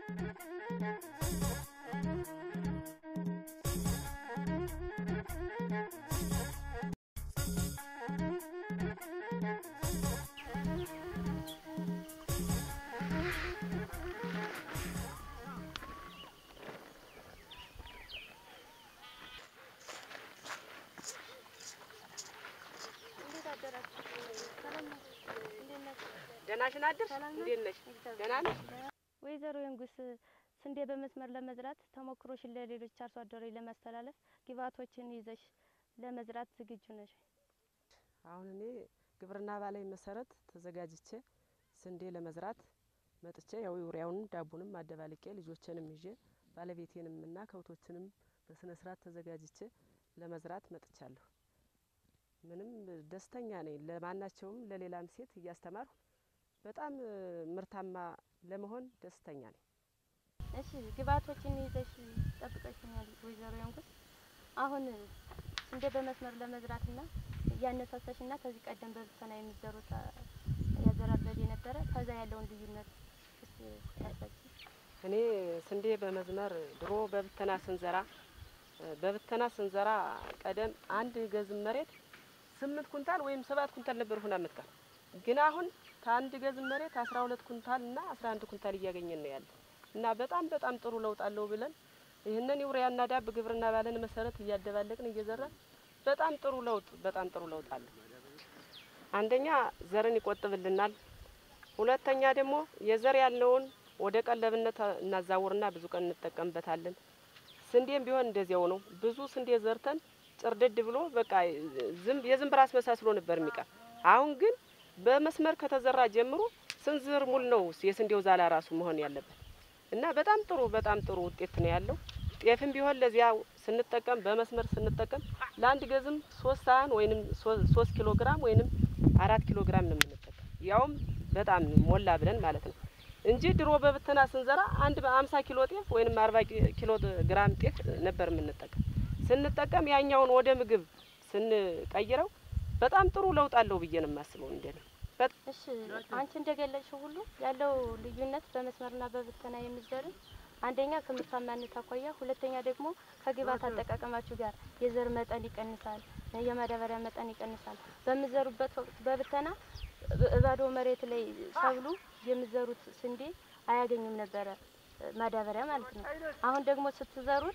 ደህናሽን አደርሽ? እንዴት ነሽ? ደህና ነሽ? ወይዘሮ የንጉስ ስንዴ በመስመር ለመዝራት ተሞክሮሽን ለሌሎች አርሶ አደሮች ለማስተላለፍ ግብዓቶችን ይዘሽ ለመዝራት ዝግጁ ነሽ? አሁን እኔ ግብርና ባላይ መሰረት ተዘጋጅቼ ስንዴ ለመዝራት መጥቼ ያው ዩሪያውንም ዳቡንም አደባልቄ ልጆችንም ይዤ ባለቤቴንም እና ከብቶችንም በስነ ስርዓት ተዘጋጅቼ ለመዝራት መጥቻለሁ። ምንም ደስተኛ ነኝ። ለማናቸውም ለሌላም ሴት እያስተማርሁ በጣም ምርታማ ለመሆን ደስተኛ ነኝ። እሺ ግብዓቶችን ይዘሽ ጠብቀሽኛል ወይዘሮ የንጉስ። አሁን ስንዴ በመስመር ለመዝራትና እያነሳሳሽና ከዚህ ቀደም በብተና የሚዘሩት ያዘራር ዘዴ ነበረ። ከዛ ያለውን ልዩነት እስኪ ያሳይ። እኔ ስንዴ በመዝመር ድሮ በብተና ስንዘራ በብተና ስንዘራ ቀደም አንድ ገዝም መሬት ስምንት ኩንታል ወይም ሰባት ኩንታል ነበር ሁና መጣ። ግን አሁን ከአንድ ገዝም መሬት አስራ ሁለት ኩንታል እና አስራ አንድ ኩንታል እያገኘን ነው ያለ እና በጣም በጣም ጥሩ ለውጥ አለው ብለን ይህንን ዩሪያና ዳብ ግብርና ባለን መሰረት እያደባለቅን እየዘራን በጣም ጥሩ ለውጥ በጣም ጥሩ ለውጥ አለው። አንደኛ ዘርን ይቆጥብልናል። ሁለተኛ ደግሞ የዘር ያለውን ወደ ቀለብነት እናዛውርና ብዙ ቀን እንጠቀምበታለን። ስንዴም ቢሆን እንደዚያው ነው። ብዙ ስንዴ ዘርተን ጭርድድ ብሎ በቃ ዝም የዝንብ ራስ መሳስሎ ነበር የሚቀር። አሁን ግን በመስመር ከተዘራ ጀምሮ ስንዝር ሙል ነው የስንዴው ዛላ ራሱ መሆን ያለበት እና በጣም ጥሩ በጣም ጥሩ ውጤት ነው ያለው። ጤፍም ቢሆን ለዚያ ስንጠቀም በመስመር ስንጠቀም ለአንድ ገዝም ሶስት ሳህን ወይንም ሶስት ኪሎ ግራም ወይንም አራት ኪሎ ግራም ነው የምንጠቀም ያውም በጣም ሞላ ብለን ማለት ነው እንጂ ድሮ በብትና ስንዘራ አንድ በአምሳ ኪሎ ጤፍ ወይንም አርባ ኪሎ ግራም ጤፍ ነበር የምንጠቀም። ስንጠቀም ያኛውን ወደ ምግብ ስንቀይረው በጣም ጥሩ ለውጥ አለው ብዬ ነው የማስበው እንደኔ። እሺ አንቺ እንደገለጽሽው ሁሉ ያለው ልዩነት በመስመርና በብተና የሚዘሩ አንደኛ ከምርታማነት አኳያ፣ ሁለተኛ ደግሞ ከግብዓት አጠቃቀማችሁ ጋር የዘር መጠን ይቀንሳል፣ የማዳበሪያ መጠን ይቀንሳል። በምዘሩበት ወቅት በብተና ባዶ መሬት ላይ ሰብሉ የሚዘሩት ስንዴ አያገኙም ነበረ ማዳበሪያ ማለት ነው። አሁን ደግሞ ስትዘሩት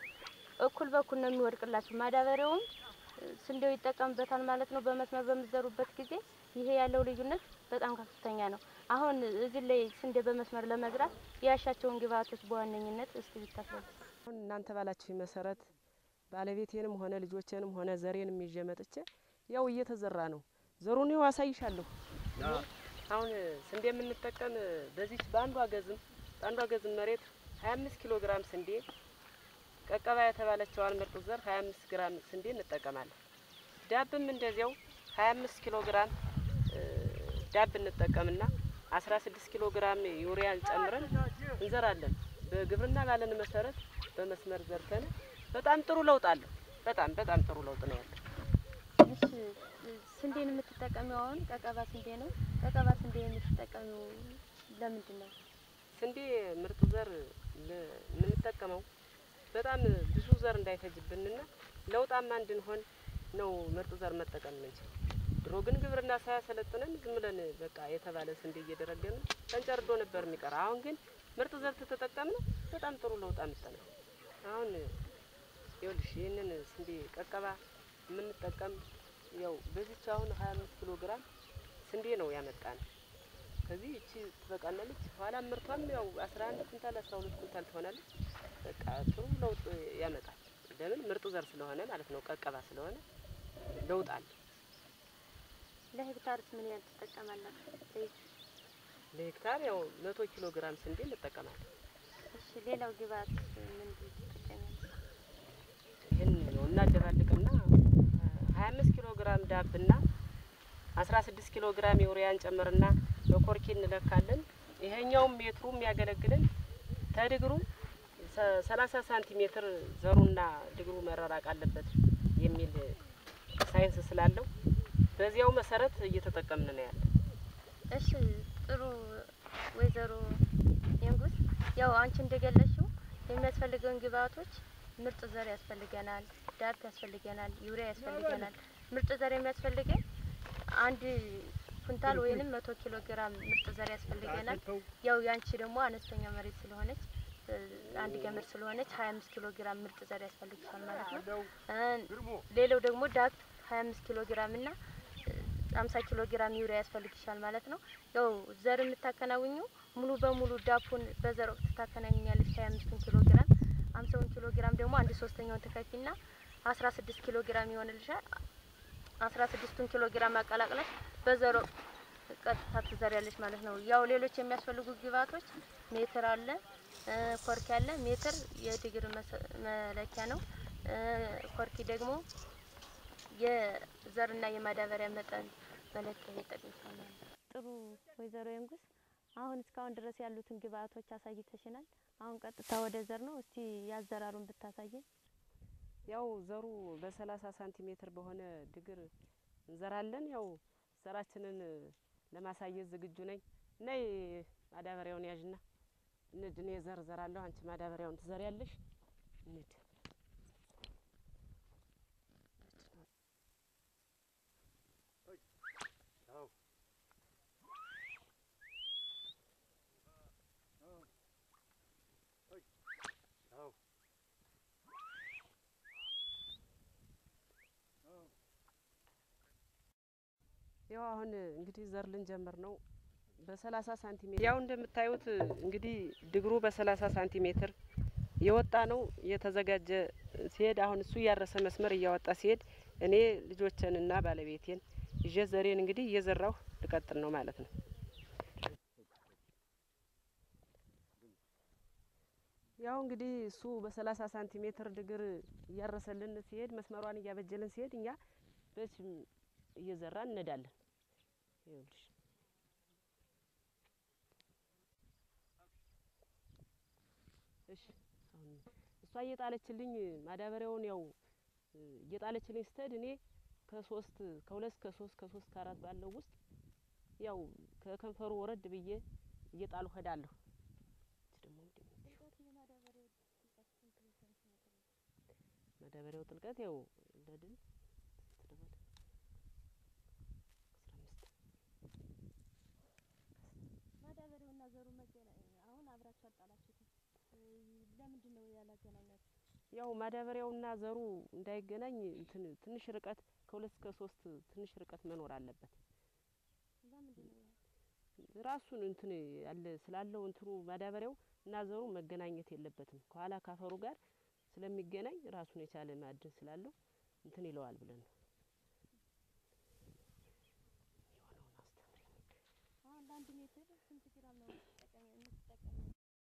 እኩል በኩል ነው የሚወድቅላችሁ። ማዳበሪያውም ስንዴው ይጠቀምበታል ማለት ነው። በመስመር በምዘሩበት ጊዜ ይሄ ያለው ልዩነት በጣም ከፍተኛ ነው። አሁን እዚህ ላይ ስንዴ በመስመር ለመዝራት ያሻቸውን ግብዓቶች በዋነኝነት እስቲ ቢታስረዱ። አሁን እናንተ ባላችሁ መሰረት ባለቤቴንም ሆነ ልጆቼንም ሆነ ዘሬንም ይዤ መጥቼ ያው እየተዘራ ነው። ዘሩን ይኸው አሳይሻለሁ። አሁን ስንዴ የምንጠቀም በዚች በአንዷ ገዝም በአንዷ ገዝም መሬት ሀያ አምስት ኪሎ ግራም ስንዴ ቀቀባ የተባለችዋን ምርጥ ዘር ሀያ አምስት ግራም ስንዴ እንጠቀማለን። ዳብም እንደዚያው ሀያ አምስት ኪሎ ግራም ዳብ እንጠቀምና አስራ ስድስት ኪሎ ግራም ዩሪያን ጨምረን እንዘራለን። በግብርና ባለን መሰረት በመስመር ዘርተን በጣም ጥሩ ለውጥ አለው። በጣም በጣም ጥሩ ለውጥ ነው ያለው። እሺ ስንዴን የምትጠቀሚው አሁን ቀቀባ ስንዴ ነው። ቀቀባ ስንዴ የምትጠቀሚው ለምንድን ነው? ስንዴ ምርጥ ዘር ለ- የምንጠቀመው በጣም ብዙ ዘር እንዳይፈጅብንና ለውጣማ እንድንሆን ነው ምርጥ ዘር መጠቀም የምንችል። ድሮ ግን ግብርና ሳያሰለጥነን ዝም ብለን በቃ የተባለ ስንዴ እየደረገን ተንጨርዶ ነበር የሚቀር። አሁን ግን ምርጥ ዘር ተጠቀምን፣ በጣም ጥሩ ለውጥ አምጥተናል። አሁን ይኸውልሽ ይህንን ስንዴ ቀቀባ የምንጠቀም ያው በዚች አሁን ሀያ አምስት ኪሎ ግራም ስንዴ ነው ያመጣን። ከዚህ እቺ ትበቃናለች። ኋላ ምርቷም ያው አስራ አንድ ኩንታል አስራ ሁለት ኩንታል ትሆናለች። በቃ ጥሩ ለውጥ ያመጣል። ለምን ምርጥ ዘር ስለሆነ ማለት ነው። ቀቀባ ስለሆነ ለውጥ አለ። ለሄክታርስ ምን ያህል ትጠቀማላችሁ? ዘይት? ለሄክታር ያው መቶ ኪሎ ግራም ስንዴ እንጠቀማለን። እሺ ሌላው ግብዓት ምን ትጠቀማለች? ይህን ነው እናደባልቅና ሀያ አምስት ኪሎ ግራም ዳብና አስራ ስድስት ኪሎ ግራም ዩሪያን ጨምርና በኮርኪ እንለካለን። ይሄኛውም ሜትሩ የሚያገለግልን ተድግሩ ሰ- ሰላሳ ሳንቲሜትር ዘሩና ድግሩ መራራቅ አለበት የሚል ሳይንስ ስላለው በዚያው መሰረት እየተጠቀምን ነው ያለ። እሺ ጥሩ ወይዘሮ የንጉስ ያው አንቺ እንደገለጽሽው የሚያስፈልገውን ግብአቶች ምርጥ ዘር ያስፈልገናል፣ ዳፕ ያስፈልገናል፣ ዩሪያ ያስፈልገናል። ምርጥ ዘር የሚያስፈልገን አንድ ኩንታል ወይንም መቶ ኪሎ ግራም ምርጥ ዘር ያስፈልገናል። ያው ያንቺ ደግሞ አነስተኛ መሬት ስለሆነች እ፣ አንድ ገመድ ስለሆነች ሀያ አምስት ኪሎ ግራም ምርጥ ዘር ያስፈልግሻል ማለት ነው። እ፣ ሌላው ደግሞ ዳፕ ሀያ አምስት ኪሎ ግራም እና አምሳ ኪሎ ግራም ዩሪያ ያስፈልግሻል ማለት ነው። ያው ዘር የምታከናውኙ ሙሉ በሙሉ ዳፑን በዘር ወቅት ታከናውኛለች ሀያ አምስቱን ኪሎ ግራም አምሳውን ኪሎ ግራም ደግሞ አንድ ሶስተኛውን ትከፊና አስራ ስድስት ኪሎ ግራም ይሆንልሻል። አስራ ስድስቱን ኪሎ ግራም አቀላቅለሽ በዘር ወቅት ቀጥታ ትዘሪያለሽ ማለት ነው። ያው ሌሎች የሚያስፈልጉ ግብአቶች ሜትር አለ፣ እ፣ ኮርኪ አለ። ሜትር የዲግሪ መሰ- መለኪያ ነው። እ፣ ኮርኪ ደግሞ የዘርና የማዳበሪያ መጠን መለኪያ ይጠቅምሻል ማለት ነው። ጥሩ ወይዘሮ የንጉስ አሁን እስካሁን ድረስ ያሉትን ግብአቶች አሳይተሽናል። አሁን ቀጥታ ወደ ዘር ነው። እስቲ ያዘራሩን ብታሳየን። ያው ዘሩ በሰላሳ ሳንቲሜትር በሆነ ድግር እንዘራለን። ያው ዘራችንን ለማሳየት ዝግጁ ነኝ። ነይ ማዳበሪያውን ያዥና እንድ እኔ ዘር ዘራለሁ፣ አንቺ ማዳበሪያውን ትዘሪያለሽ። እንድ ያው አሁን እንግዲህ ዘር ልንጀምር ነው። በሰላሳ ሳንቲሜትር ያው እንደምታዩት እንግዲህ ድግሩ በሰላሳ ሳንቲሜትር የወጣ ነው የተዘጋጀ ሲሄድ አሁን እሱ እያረሰ መስመር እያወጣ ሲሄድ እኔ ልጆቼንና ባለቤቴን ይዤ ዘሬን እንግዲህ እየዘራሁ ልቀጥል ነው ማለት ነው። ያው እንግዲህ እሱ በሰላሳ ሳንቲሜትር ድግር እያረሰልን ሲሄድ መስመሯን እያበጀልን ሲሄድ እኛ በች እየዘራን እንሄዳለን። ይኸውልሽ እሺ አሁን እሷ እየጣለችልኝ ማዳበሪያውን ያው እ፣ እየጣለችልኝ ስትሄድ እኔ ከሶስት ከሁለት ከሶስት ከሶስት ከአራት ባለው ውስጥ ያው ከከንፈሩ ወረድ ብዬ እየጣሉ ሄዳለሁ። እች ደግሞ ምንድን ነው? ማዳበሪያው ጥልቀት ያው ለድል ትደበል ማዳበሪያውና ዘሩ መገና አሁን አብራችሁ አጣላችሁት። ለምንድን ነው ያላገናኛችሁ? ያው ማዳበሪያውና ዘሩ እንዳይገናኝ እንትን ትንሽ ርቀት ከሁለት እስከ ሶስት ትንሽ ርቀት መኖር አለበት። ለምንድን ነው ራሱን እንትን ያለ ስላለው እንትኑ ማዳበሪያው እና ዘሩ መገናኘት የለበትም። ከኋላ ካፈሩ ጋር ስለሚገናኝ ራሱን የቻለ ማዕድን ስላለው እንትን ይለዋል ብለን ነው። የሆነውን አስተምሪኝ። አሁን ለአንድ ሜትር ስንት ግራም ነው የምትጠቀሚ?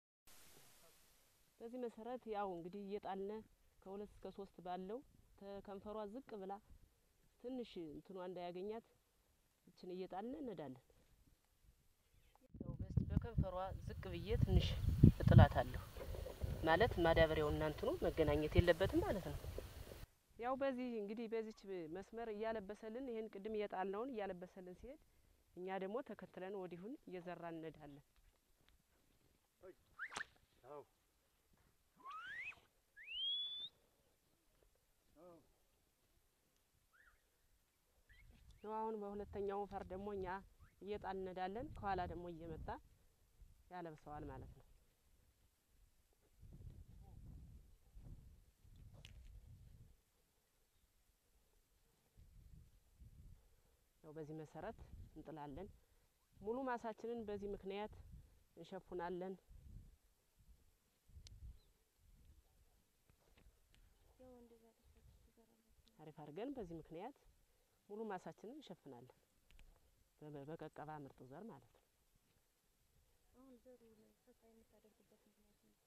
በዚህ መሰረት ያው እንግዲህ እየጣልነ ከሁለት እስከ ሶስት ባለው ከከንፈሯ ዝቅ ብላ ትንሽ እንትኗ እንዳያገኛት እችን እየጣልነ እንሄዳለን። ያው በስ- በከንፈሯ ዝቅ ብዬ ትንሽ እጥላታለሁ ማለት ማዳበሪያውና እንትኑ መገናኘት የለበትም ማለት ነው። ያው በዚህ እንግዲህ በዚች መስመር እያለበሰልን ይሄን ቅድም እየጣልነውን እያለበሰልን ሲሄድ እኛ ደግሞ ተከትለን ወዲሁን እየዘራን እንሄዳለን። ነው አሁን በሁለተኛው ፈር ደግሞ እኛ እየጣልን እንሄዳለን። ከኋላ ደግሞ እየመጣ ያለብሰዋል ማለት ነው። ያው በዚህ መሰረት እንጥላለን። ሙሉ ማሳችንን በዚህ ምክንያት እንሸፉናለን። ያው እንደዛ አድርጋችሁ ትዘራላችሁ። አሪፍ አድርገን በዚህ ምክንያት ሙሉ ማሳችንን እንሸፍናለን። በ- በቀቀባ ምርጥ ዘር ማለት ነው። አሁን ዘሩ ፈሳ የምታደርጉበት ምክንያት ነው?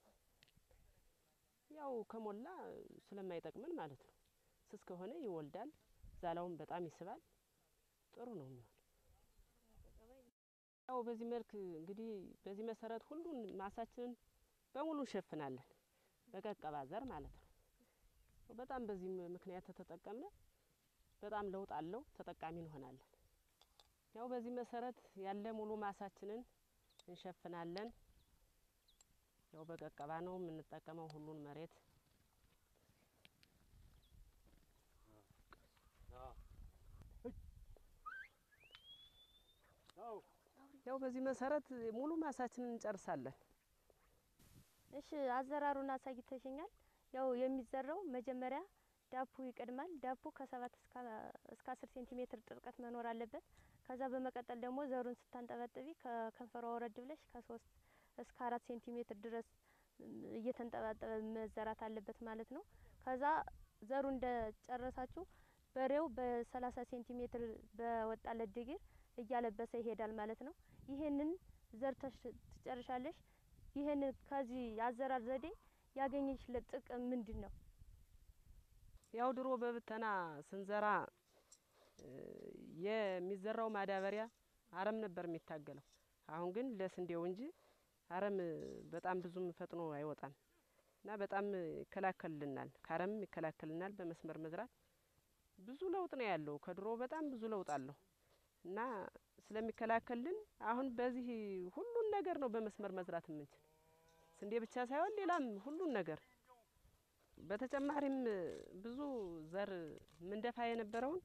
ያው ከሞላ ስለማይጠቅምን ማለት ነው። ስስ ከሆነ ይወልዳል፣ ዛላውን በጣም ይስባል። ጥሩ ነው የሚሆን። ያው በዚህ መልክ እንግዲህ በዚህ መሰረት ሁሉን ማሳችንን በሙሉ እንሸፍናለን፣ በቀቀባ ዘር ማለት ነው። በጣም በዚህ ምክንያት ተተጠቀምነ በጣም ለውጥ አለው፣ ተጠቃሚ እንሆናለን። ያው በዚህ መሰረት ያለ ሙሉ ማሳችንን እንሸፍናለን። ያው በቀቀባ ነው የምንጠቀመው ሁሉን መሬት ያው በዚህ መሰረት ሙሉ ማሳችንን እንጨርሳለን። እሺ አዘራሩን አሳይተሽኛል። ያው የሚዘራው መጀመሪያ ዳፑ ይቀድማል። ዳፑ ከሰባት እስከ አስር ሴንቲሜትር ጥልቀት መኖር አለበት። ከዛ በመቀጠል ደግሞ ዘሩን ስታንጠበጥቢ ከከንፈሯ ወረድ ብለሽ ከሶስት እስከ አራት ሴንቲሜትር ድረስ እየተንጠባጠበ መዘራት አለበት ማለት ነው። ከዛ ዘሩ እንደጨረሳችሁ በሬው በሰላሳ ሴንቲሜትር በወጣለት ድግር እያለበሰ ይሄዳል ማለት ነው። ይሄንን ዘርተሽ ትጨርሻለሽ። ይሄንን ከዚህ አዘራር ዘዴ ያገኘሽለት ጥቅም ምንድን ነው? ያው ድሮ በብተና ስንዘራ የሚዘራው ማዳበሪያ አረም ነበር የሚታገለው። አሁን ግን ለስንዴው እንጂ አረም በጣም ብዙም ፈጥኖ አይወጣም እና በጣም ይከላከልልናል፣ ከአረም ይከላከልናል። በመስመር መዝራት ብዙ ለውጥ ነው ያለው። ከድሮ በጣም ብዙ ለውጥ አለው እና ስለሚከላከልልን አሁን በዚህ ሁሉን ነገር ነው በመስመር መዝራት የምንችል ስንዴ ብቻ ሳይሆን ሌላም ሁሉን ነገር በተጨማሪም ብዙ ዘር ምንደፋ የነበረውን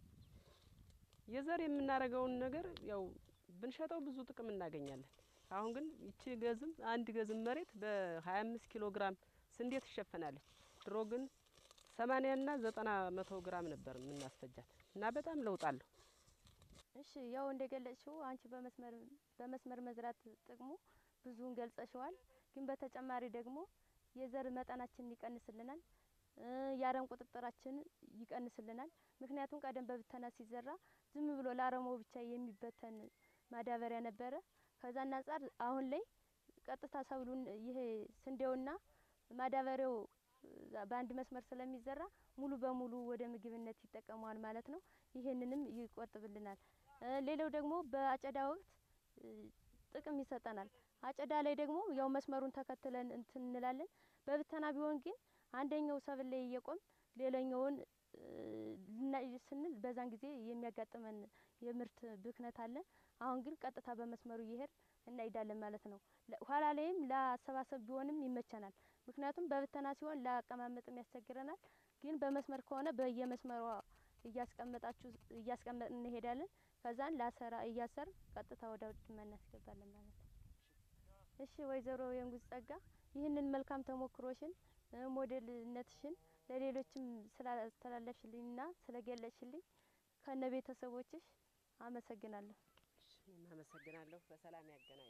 የዘር የምናደርገውን ነገር ያው ብንሸጠው ብዙ ጥቅም እናገኛለን። አሁን ግን ይቺ ገዝም አንድ ገዝም መሬት በሀያ አምስት ኪሎ ግራም ስንዴ ትሸፈናለች። ድሮ ግን ሰማኒያና ዘጠና መቶ ግራም ነበር የምናስፈጃት እና በጣም ለውጥ አለሁ። እሺ ያው እንደገለጽሽው አንቺ በመስመር በመስመር መዝራት ጥቅሙ ብዙውን ገልጸሽዋል። ግን በተጨማሪ ደግሞ የዘር መጠናችንን ይቀንስልናል፣ የአረም ቁጥጥራችን ይቀንስልናል። ምክንያቱም ቀደም በብተና ሲዘራ ዝም ብሎ ለአረሞ ብቻ የሚበተን ማዳበሪያ ነበረ። ከዛና አንጻር አሁን ላይ ቀጥታ ሰብሉን ይሄ ስንዴውና ማዳበሪያው በአንድ መስመር ስለሚዘራ ሙሉ በሙሉ ወደ ምግብነት ይጠቀመዋል ማለት ነው። ይሄንንም ይቆጥብልናል። ሌላው ደግሞ በአጨዳ ወቅት ጥቅም ይሰጠናል። አጨዳ ላይ ደግሞ ያው መስመሩን ተከትለን እንትን እንላለን። በብተና ቢሆን ግን አንደኛው ሰብል ላይ እየቆም ሌላኛውን ልናይ ስንል በዛን ጊዜ የሚያጋጥመን የምርት ብክነት አለ። አሁን ግን ቀጥታ በመስመሩ እየሄድ እናይዳለን ማለት ነው። ኋላ ላይም ለአሰባሰብ ቢሆንም ይመቸናል። ምክንያቱም በብተና ሲሆን ለአቀማመጥም ያስቸግረናል። ግን በመስመር ከሆነ በየመስመሯ እያስቀመጣችሁ እያስቀመጥ እንሄዳለን። ከዛን ላሰራ እያሰር ቀጥታ ወደ ውድማ እናስገባለን ማለት ነው። እሺ ወይዘሮ የንጉስ ጸጋ ይህንን መልካም ተሞክሮሽን ሞዴልነትሽን ለሌሎችም ስላስተላለፍሽልኝና ስለገለጽሽልኝ ከነ ቤተሰቦችሽ አመሰግናለሁ። እኔም አመሰግናለሁ። በሰላም ያገናኘ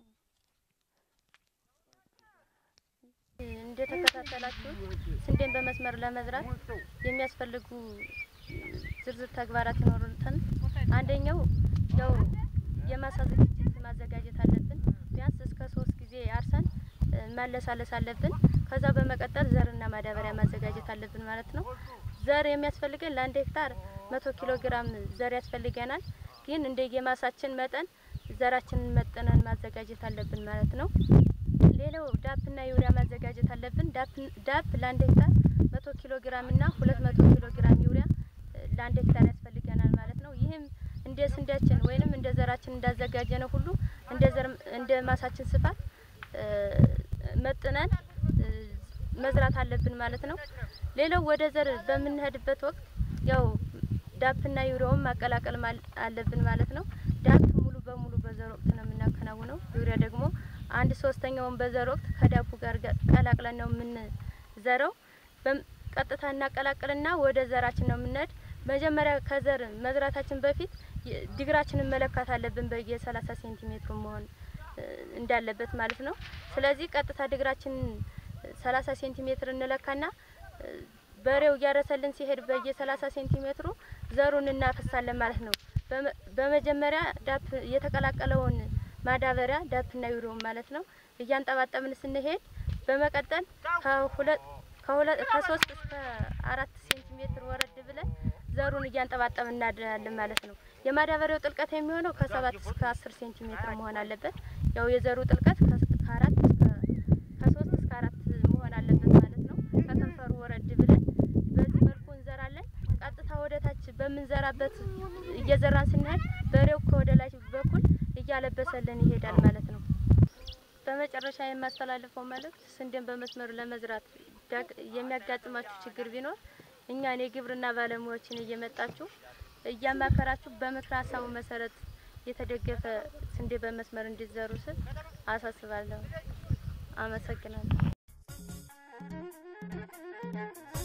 እንደተከታተላችሁት ስንዴን በመስመር ለመዝራት የሚያስፈልጉ ዝርዝር ተግባራት ይኖሩትን አንደኛው ያው የማሳ ዝግጅት ማዘጋጀት አለብን። ቢያንስ እስከ ሶስት ጊዜ አርሰን ማለሳለስ አለብን። ከዛ በመቀጠል ዘርና ማዳበሪያ ማዘጋጀት አለብን ማለት ነው። ዘር የሚያስፈልገን ለአንድ ሄክታር መቶ ኪሎ ግራም ዘር ያስፈልገናል። ግን እንደ የማሳችን መጠን ዘራችንን መጥነን ማዘጋጀት አለብን ማለት ነው። ሌላው ዳፕና ዩሪያ ማዘጋጀት አለብን። ዳፕ ለአንድ ሄክታር መቶ ኪሎ ግራም እና ሁለት መቶ ኪሎ ግራም ዩሪያ ለአንድ ሄክታር ያስፈልገናል ማለት ነው። ይህም እንደ ስንዴያችን ወይንም እንደ ዘራችን እንዳዘጋጀ ነው ሁሉ እንደ ዘር እንደ ማሳችን ስፋት መጥነን መዝራት አለብን ማለት ነው። ሌላው ወደ ዘር በምንሄድበት ወቅት ያው ዳፕና ዩሪያውን ማቀላቀል አለብን ማለት ነው። ዳፕ ሙሉ በሙሉ በዘር ወቅት ነው የምናከናውነው። ዩሪያ ደግሞ አንድ ሶስተኛውን በዘር ወቅት ከዳፑ ጋር ቀላቅለን ነው የምንዘረው። ቀጥታ እናቀላቅልና ወደ ዘራችን ነው የምንሄድ። መጀመሪያ ከዘር መዝራታችን በፊት ድግራችንን መለካት አለብን በየሰላሳ ሴንቲሜትሩ መሆን እንዳለበት ማለት ነው። ስለዚህ ቀጥታ ድግራችንን ሰላሳ ሴንቲሜትር እንለካና በሬው እያረሰልን ሲሄድ በየሰላሳ ሴንቲሜትሩ ዘሩን እናፈሳለን ማለት ነው። በመጀመሪያ ዳፕ የተቀላቀለውን ማዳበሪያ ዳፕና ዩሪያውን ማለት ነው እያንጠባጠብን ስንሄድ በመቀጠል ከሁለት ከሁለት ከሶስት እስከ አራት ሴንቲሜትር ወረድ ብለን ዘሩን እያንጠባጠብን እናድራለን ማለት ነው። የማዳበሪያው ጥልቀት የሚሆነው ከሰባት እስከ አስር ሴንቲሜትር መሆን አለበት። ያው የዘሩ ጥልቀት ከአራት እስከ ከሶስት እስከ አራት መሆን አለበት ማለት ነው። ከከንፈሩ ወረድ ብለን በዚህ መልኩ እንዘራለን። ቀጥታ ወደ ታች በምንዘራበት እየዘራን ስንሄድ በሬው ከወደ ላይ በኩል እያለበሰልን ይሄዳል ማለት ነው። በመጨረሻ የማስተላልፈው መልእክት ስንዴን በመስመር ለመዝራት ዳግ- የሚያጋጥማችሁ ችግር ቢኖር እኛን የግብርና ባለሙያዎችን እየመጣችሁ እያማከራችሁ በምክረ ሀሳቡ መሰረት የተደገፈ ስንዴ በመስመር እንዲዘሩ ስል አሳስባለሁ። አመሰግናለሁ።